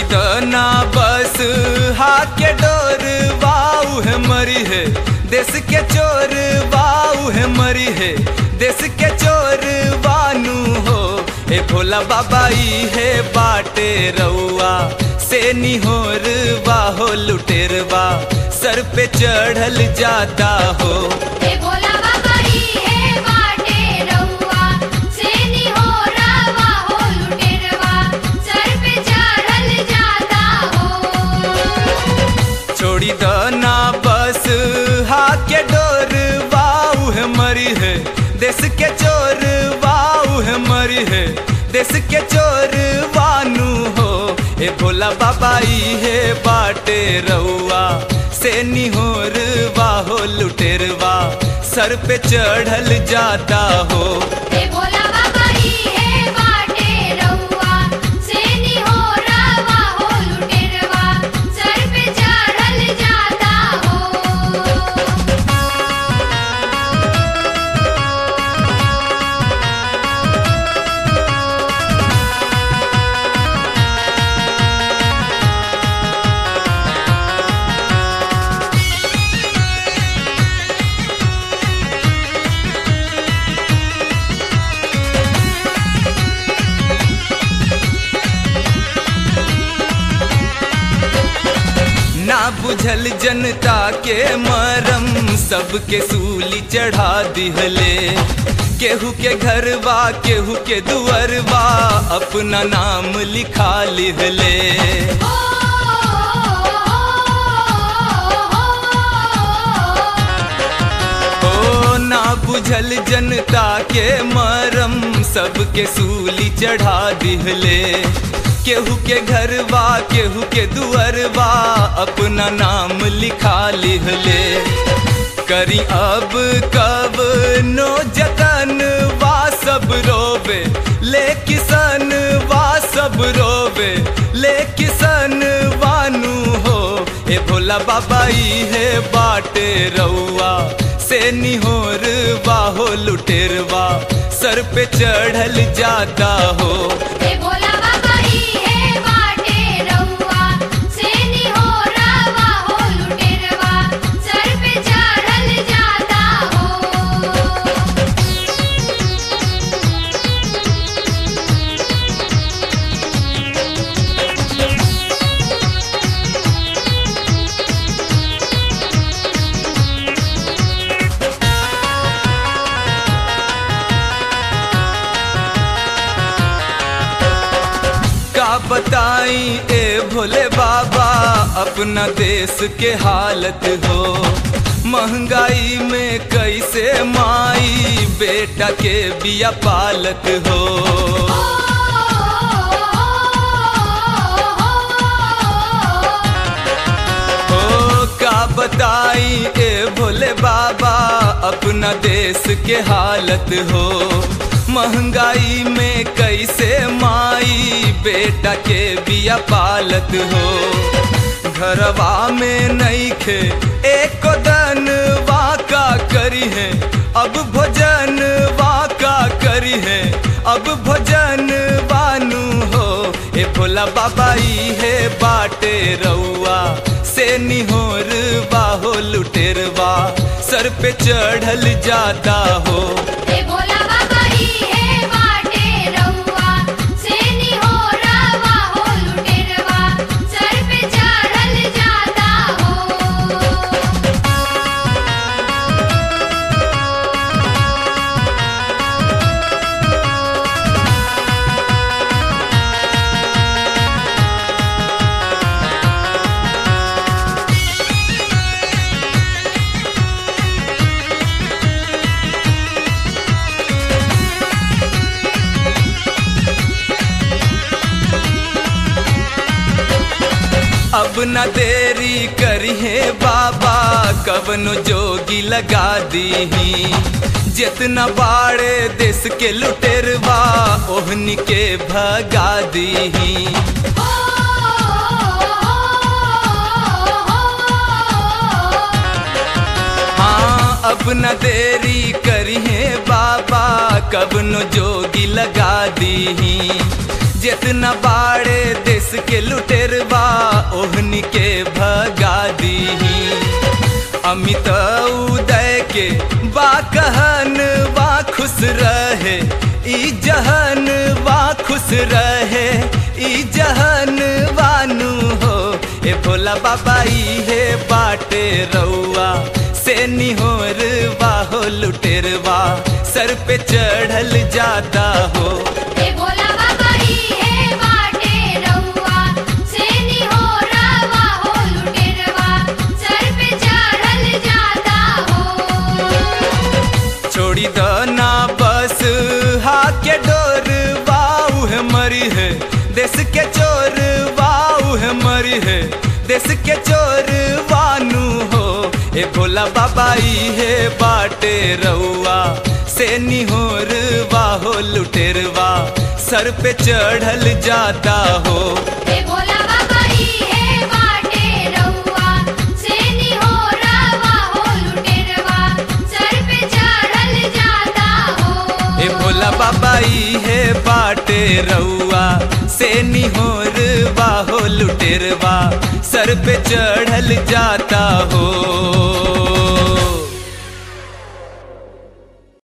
छोड़ी ना बस हाके डोर वाऊ है मरी है देश के चोर वाऊ है मरी है देश के चोर बानू हो ए भोला बाबा ई है बाटे रउआ से निहोर बाहो लुटेरवा सर पे चढ़ल जाता हो हे भोला बाबा ई हे बाटे रउआ सेनी हो रावा हो लुटेरवा सर पे चढ़ल जाता हो छोड़ी द ना बस हाके डोर वाऊ है मरी है देश के चोर वाऊ है मरी है देश के चोर वानू हो ए भोला बाबा ई है बाटे रउआ से निहोर वाहो लुटेरवा सर पे चढ़ल जाता हो हे भोला बाबा ई हे बाटे रउआ सेनी हो रावा हो लुटेरवा सर पे चढ़ल जाता हो ना बुझल जनता के मरम सबके सूली चढ़ा दिहले केहू के घरवा केहू के दुअरवा अपना नाम लिखा लिहले ओ ओ ना बुझल जनता के मरम सबके सूली चढ़ा दिहले केहू के घरवा केहू के दुअरवा अपना नाम लिखा लिहले करी अब कब नो जतन वा सब रोवे ले किसन वा सब रोवे ले किसन वानू हो ए भोला बाबा ई है बाटे रउआ से निहोर बाहो लुटेरवा सर पे चढ़ल जाता हो हे भोला बाबा ई हे बाटे रउआ सेनी हो रावा हो लुटेरवा सर पे चढ़ल जाता हो का बताई ए भोले बाबा अपना देश के हालत हो महंगाई में कैसे माई बेटा के बिया पालत हो ओ का बताई ए भोले बाबा अपना देश के हालत हो महंगाई में कैसे माई बेटा के बिया पालत हो घरवा में नहीं खे एक दन वाका करी है अब भोजन वाका करी है अब भोजन बानू हो ए भोला बाबा ई है बाटे रउआ से निहोर बाहो लुटेरवा सर पे चढ़ल जाता हो हे भोला बाबा ई हे बाटे रउआ सेनी हो रावा हो लुटेरवा सर पे चढ़ल जाता हो अब न देरी करिए बाबा कवनो जोगी लगा दीही जितना बाड़े देश के लुटेरवा ओहनी के भगा दीही हाँ अब न देरी करिए बाबा कब न जोगी लगा दीही जितना बाड़े देश के लुटेरवा ओहनी के भगा दीही अमित उदय के बा कहन बा खुश रहे ई जहन बा खुश रहे ई जहन बानू हो ए भोला बाबा इहे बाटे रउआ से निहोर बाहो लुटेरवा सर पे चढ़ल जाता हो ए भोला बाबा ई है बाटे रउआ से निहोरवा हो लुटेरवा सर पे चढ़ल जाता हो छोड़ी द ना बस हाके डोर बाऊ है मरी है देश के चोर बाऊ है मरी है देश के चोर वानू हो ए भोला बाबा ई है बाटे रउआ से निहोर बाहो लुटेरवा सर पे चढ़ल जाता हो ए भोला बाबा ई है बाटे रउआ से निहोरवा हो लुटेरवा सर पे चढ़ल जाता हो ए भोला बाबा ई है बाटे रउआ से निहोर बाहो लुटेरवा सर पे चढ़ल जाता हो